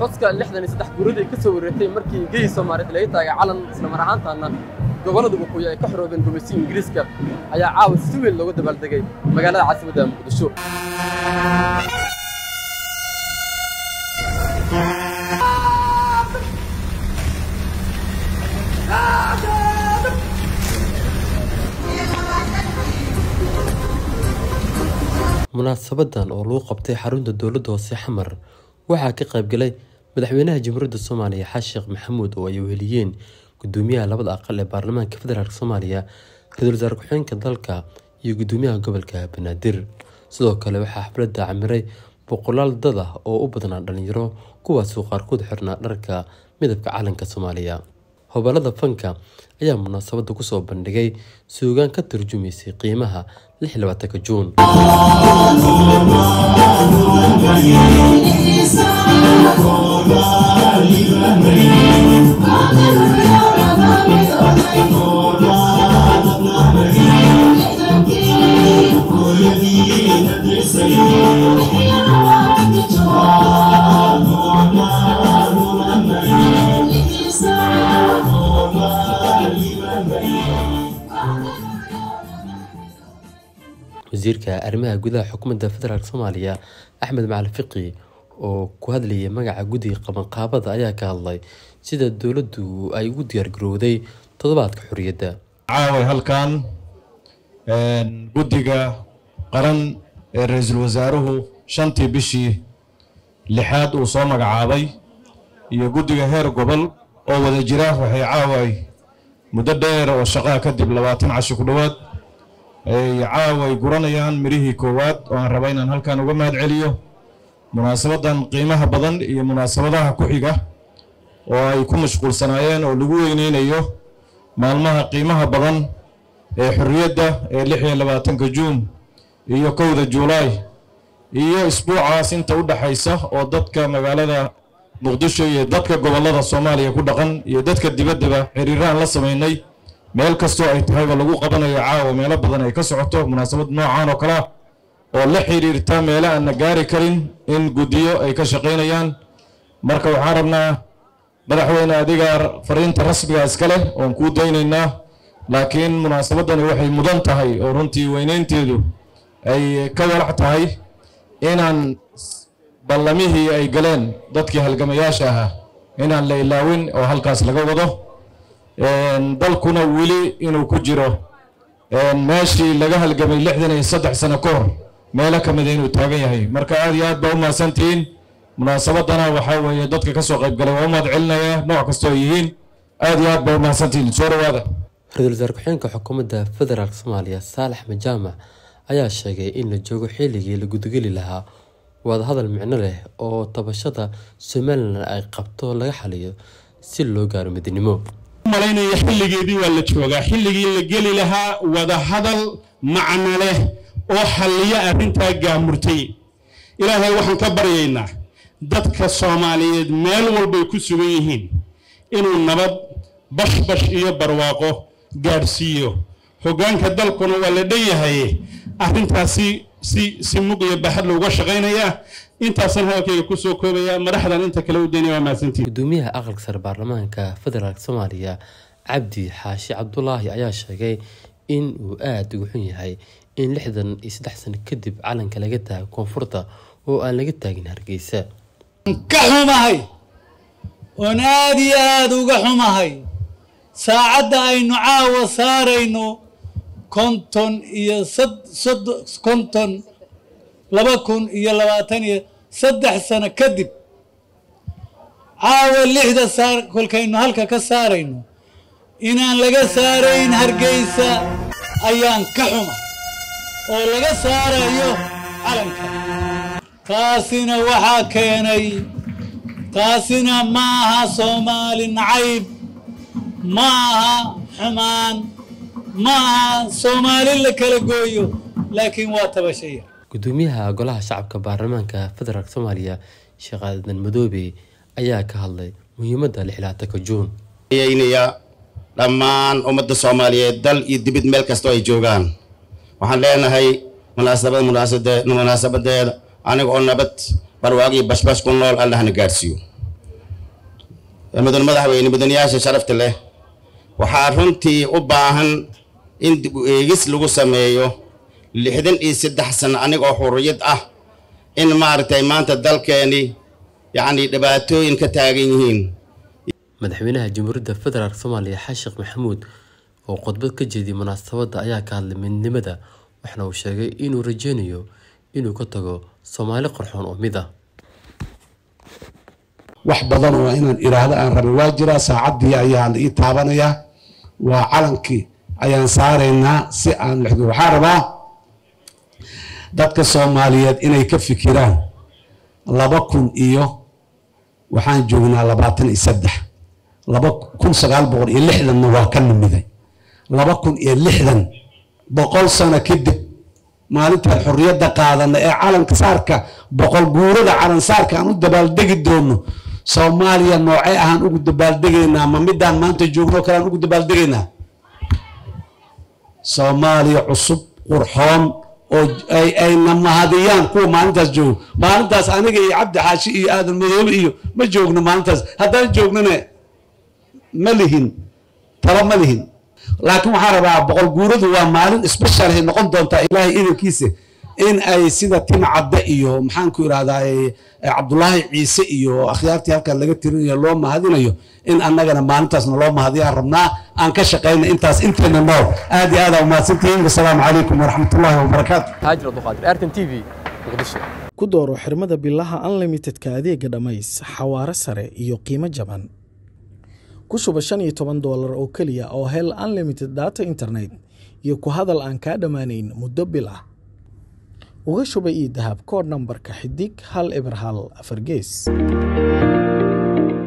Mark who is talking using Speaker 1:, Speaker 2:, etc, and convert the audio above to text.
Speaker 1: xuska lixdan iyo saddex guuradii ka soo wareegtay markii geyi soomaaliyeed laga taagay calan isla mar ahaantaana gobollada waqooyi ay ka xoroobeen gumaysiga ingiriiska ayaa caawa si weyn loogu dabaaldegay magaalada caasimadda muqdisho munaasabadan oo lagu qabtay xarunta dowladda hoose xamar waxaa ka qaybgalay madaxweynaha jamhuuriyadda soomaaliya xasan sheekh maxamuud oo ay weheliyeen gudoomiyaha labada aqal ee baarlamaanka federaalk soomaaliya ra-iisul wasaare ku-xigeenka dalka iyo gudoomiyaha gobolka banaadir sidoo kale waxaa xafladda camiray boqolaal dad ah oo u badnaa dhalinyaro kuwaasoo qaarkood xirnaa dharka midabka calanka soomaaliya hobalada fanka ayaa munaasabadda kusoo bandhigay suugaan ka turjumaysay qiimaha lix iyo labaatanka juun wasiirka arrimaha gudaha xukuumadda federaalk soomaaliya axmed macalin fiqi oo ku hadlayay magaca guddiga qabanqaabada ayaa ka hadlay sida dowladdu ay ugu diyaargarowday toddobaadka xorriyadda
Speaker 2: caaway halkan guddiga qaran ee ra-iisul wasaaruhu shantii bishii lixaad uu soo magacaabay iyo guddiga heer gobol oo wada jira waxay caaway muddo dheer oo shaqaa kadib labaatan cashi ku dhowaad ay caaway guranayaan mirihii koowaad oo aan raba inaan halkan uga mahad celiyo munaasabadan qiimaha badan iyo munaasabadaha ku xiga oo ay ku mashquulsanaayeen oo lagu weyneynayo maalmaha qiimaha badan ee xorriyadda ee lix iyo labaatanka juun iyo kowda juulaay iyo isbuucaas inta u dhaxaysa oo dadka magaalada muqdisho iyo dadka gobollada soomaaliya ku dhaqan iyo dadka dibaddaba xiriiraan la samaynay meel kastoo ay tahayba lagu qabanayo caawa meelo badan ay ka socoto munaasabad noocan oo kale ah oo la xiriirta meelo aan na gaari karin in guddiyo ay ka shaqaynayaan marka waxaan rabnaa madaxweyne adiga fariinta rasmiga iska leh oon kuu daynaynaa laakiin munaasabadani waxay mudan tahay oo runtii weyneynteedu ay ka walac tahay inaan ballamihii ay galeen dadkii halgamayaasha ahaa inaan la ilaawin oo halkaas laga wado dalkuna weli inuu ku jiro meeshii laga halgamay lixdan iyo saddex sano ka hor meelo ka mida inuu taagan yahay marka aad iyo aad baa u mahadsantihiin munaasabadana waxaa weeye dadka ka soo qayb galay waa u mahad celinaya nooc kastoo ay yihiin aad iyo aad baa u mahadsantihiin soo dhawaada
Speaker 1: ra-iisul wasaare ku-xigeenka xukuumadda federaalk soomaaliya saalax majaamac ayaa sheegay in la joogo xilligii la gudageli lahaa wadahadal micno leh oo tabashada somalilan ay qabto laga xaliyo si loo gaaro midnimo
Speaker 3: malaynaya xilligeedii waa la joogaa xilligii la geli lahaa wadahadal macno leh oo xalliya arrintaa gaamurtay ilaahay waxaan ka baryaynaa dadka soomaaliyeed meel walbay ku sugan yihiin inuu nabad bashbash iyo barwaaqo gaadhsiiyo hoggaanka dalkuna waa la dhan yahaye arrintaasi si si mug iyo baxad looga shaqaynayaa intaasaan hadalkayga kusoo koobaya madaxdan inta kale u daynaya waa mahadsantiin
Speaker 1: gudoomiyaha aqalka sare baarlamaanka federaalk soomaaliya cabdi xaashi cabdulaahi ayaa sheegay in uu aada ugu xun yahay in lixdan iyo saddex sano kadib calanka laga taago koonfurta oo aan laga taagin hargeysa
Speaker 4: ka xumahay oon aad iyo aada uga xumahay saacadda aynu caawa saarayno konton iyo konton laba kun iyo labaatan iyo saddex sano kadib caawa lixda saar kolkaynu halka ka saarayno inaan laga saarayn hargeysa ayaan ka xuma oo laga saarayo calanka taasina waxaa keenay taasina ma aha soomaali nacayb ma aha xumaan ma aha soomaali la kala gooyo laakiin waa tabashaya
Speaker 1: gudoomiyaha golaha shacabka baarlamaanka federaalk soomaaliya sheekh aadan madoobe ayaa ka hadlay muhiimadda lixlaatanka juun
Speaker 5: yaynaya dhammaan ummadda soomaaliyeed dal iyo dibid meel kastoo ay joogaan waxaan leenahay munaasabad munaasabadeeda aniga oo nabad barwaaq iyo bashbash ku nool allahna gaadhsiiyo mudan madaxweyne mudanayaasha sharafta leh waxaa runtii u baahan in dib u eegis lagu sameeyo lixdan iyo saddex sano anigoo xurriyad ah in maaragtay maanta dalkeeni yacni dhibaatooyin ka taagan yihiin
Speaker 1: madaxweynaha jamhuuriyadda federaalk soomaaliya xasan sheekh maxamuud oo khudbad ka jeediyay munaasabadda ayaa ka hadlay midnimada waxna uu sheegay inuu rajeynayo inuu ka tago soomaali qarxoon oo mid ah
Speaker 6: wax badan oo inaan iraahdo aan rabay waa jiraa saacaddii ayaan ii taabanayaa waa calankii ayaan saaraynaa si aan lexdo waxaa rabaa dadka soomaaliyeed inay ka fikiraan laba kun iyo waxaan joognaa labaatan iyo saddex laba kun sagaal boqol iyo lixdanna waa ka nimiday laba kun iyo lixdan boqol sano kadib maalintaan xorriyadda qaadana ee calanka saarka boqol guurada calan saarka aan u dabaaldegi doono soomaaliya noocee ahaan ugu dabaaldegaynaa ma midaan maanta joogno kale aan ugu dabaaldegaynaa soomaaliya cusub qurxoon oo ayna mahadiyaan kuwa maalintaas joogo maalintaas aniga iyo cabdi xaashi iyo aadan madoobe iyo ma joogno maalintaas haddaan joognana ma lihin talo ma lihin laakiin waxaan rabaa boqol guuradu waa maalin specialhay noqon doontaa ilaahay idankiisa in ay sida tim cadde iyo maxaanku irahdaa cabdulaahi ciise iyo akhyaartii halkan laga tirinayo loo mahadinayo in annagana maalintaasna loo mahadiyaan rabnaa aan ka shaqayna intaas inteena nool aad iyo aad aa umahadsantihiin wasalaamu calaykum waraxmatullaahi wabarakaatu
Speaker 1: haajir abduqaadir artan t v muqdisho
Speaker 7: ku dooro xirmada bilaha unlimitedka adeega dhammays xawaare sare iyo qiimo jaban ku shuba shan iyo toban doolar oo keliya oo hel unlimited data internet iyo ku hadal aan kaa dhammaanayn muddo bil ah uga shuba io dahab koodh nambarka xidig hal eber hal afar gees